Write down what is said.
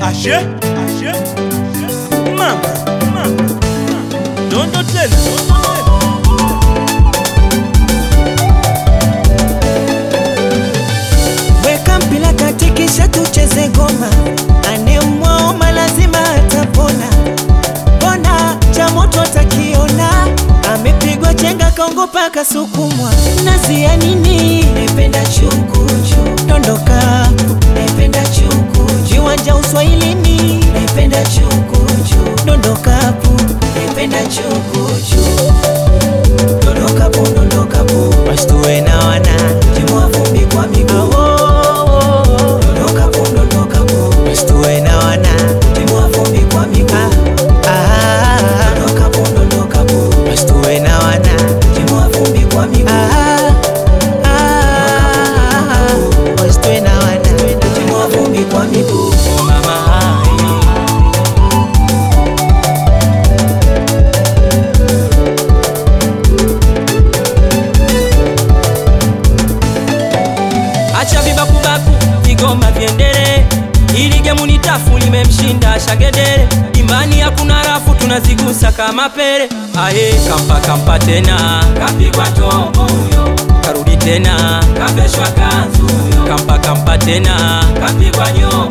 Ashe, ashe, mama, mama, dondo tena, dondo tena. Weka mpira kati kisha tucheze ngoma, anemwaoma lazima atapona. Bona cha moto atakiona, amepigwa chenga kaongopa kasukumwa. Nazi ya nini? Naipenda chukuchu, dondoka. Naipenda chukuchu, viwanja uswahilini. Naipenda chukuchu, dondokapu. Naipenda chukuchu, dondokapu, dondokapu. Washtue na wana timua vumbi kwa miguu. Dondokapu, dondokapu. Washtue na wana timua vumbi kwa miguu. Dondokapu, dondokapu. Washtue na wana timua vumbi kwa miguu. Washtue na wana timua vumbi kwa miguu. Mama hai. acha vibakubaku vigoma vyendele ili gemu ni tafu limemshinda shagedere imani hakuna rafu tunazigusa kama pele aye kampa kampa tena kapigwa tombo huyo karudi tena kaveshwa kanzu huyo kampa kampa tena kapigwa nyoka